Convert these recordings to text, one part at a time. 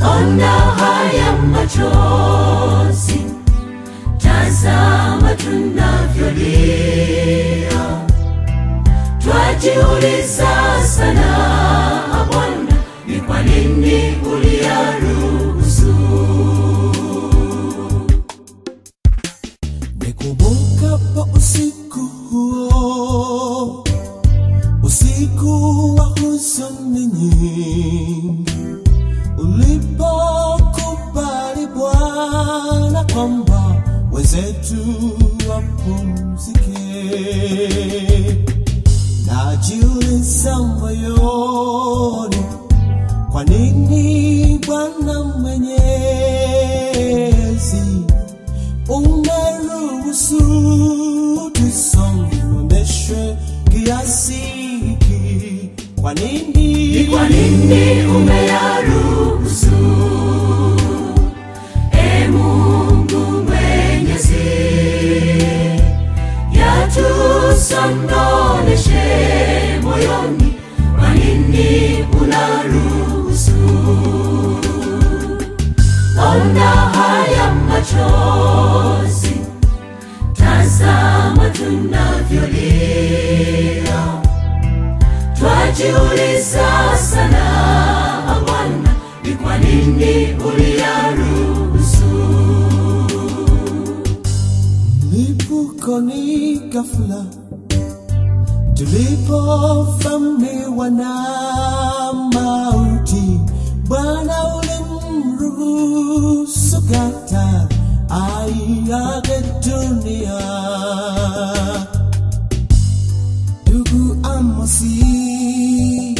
ona haya machozi, tazama tunavyolia, twajiuliza sana Bwana, ni kwa nini uliyaruhusu? Nikumbukapo usiku huo, usiku wa huzuni nyingi, ulipokubali Bwana kwamba wenzetu wapumzike, najiuliza moyoni, kwa nini Bwana Mwenyezi umeruhusu tusononeshwe kiasi hiki? Kwa nini? Ni kwa nini umeyaruhusu? E Mungu Mwenyezi, yatusondoneshe moyoni, kwa nini unaruhusu? Ona haya machozi, tazama tunavyolia twajiuliza sana Bwana, ni kwa nini uliyaruhusu? Lipukoni ghafla tulipovamiwa na mauti, Bwana ulimruhusu kata aiage dunia. Ndugu Amosi,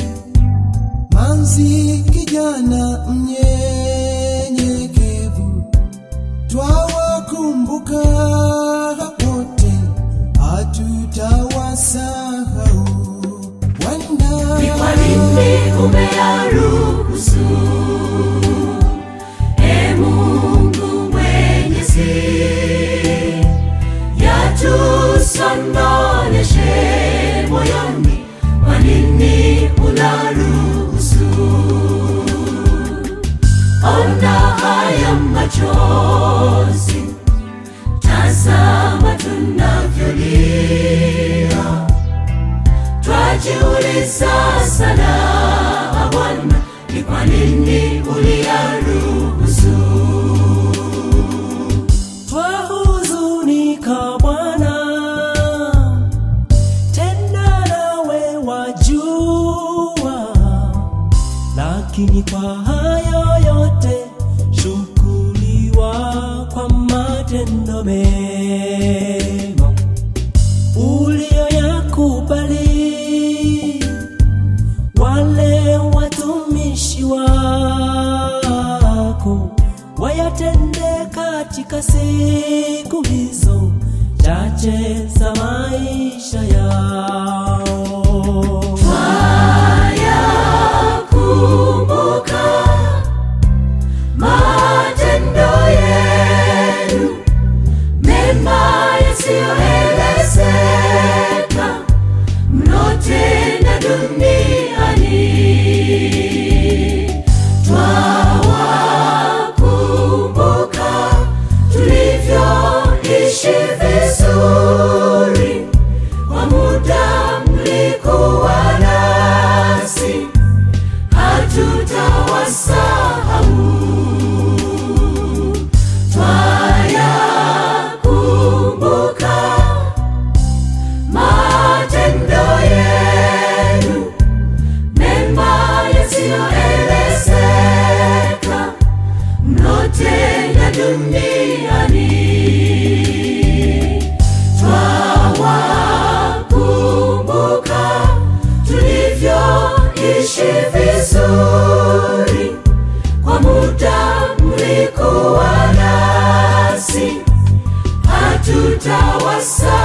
manzi kijana mnyenyekevu, twawakumbuka wote, hatutawasahau. Wenda Ni kwa nini umeyaruhusu? E Mungu Mwenyezi, yatusondoneshe moyoni, kwa nini unaruhusu? Ona haya machozi, tazama tunavyolia twajiuliza sana Bwana, ni kwa nini uliyaruhusu? twahuzunika Bwana, tena nawe wajua, lakini kwa hayo yote shukuriwa kwa matendo mema uliyoyakubali wale watumishi wako wayatende katika siku hizo chache za maisha yao. Twayakumbuka matendo yenu mema yasiyoelezeka mnotenda duniani. Twawakumbuka tulivyoishi vizuri kwa muda mlikuwa nasi, hatutawasahau. Twayakumbuka matendo yenu mema yasiyoelezeka mnotenda duniani. Twawakumbuka tulivyoishi vizuri kwa muda mlikuwa nasi, hatutawasahau.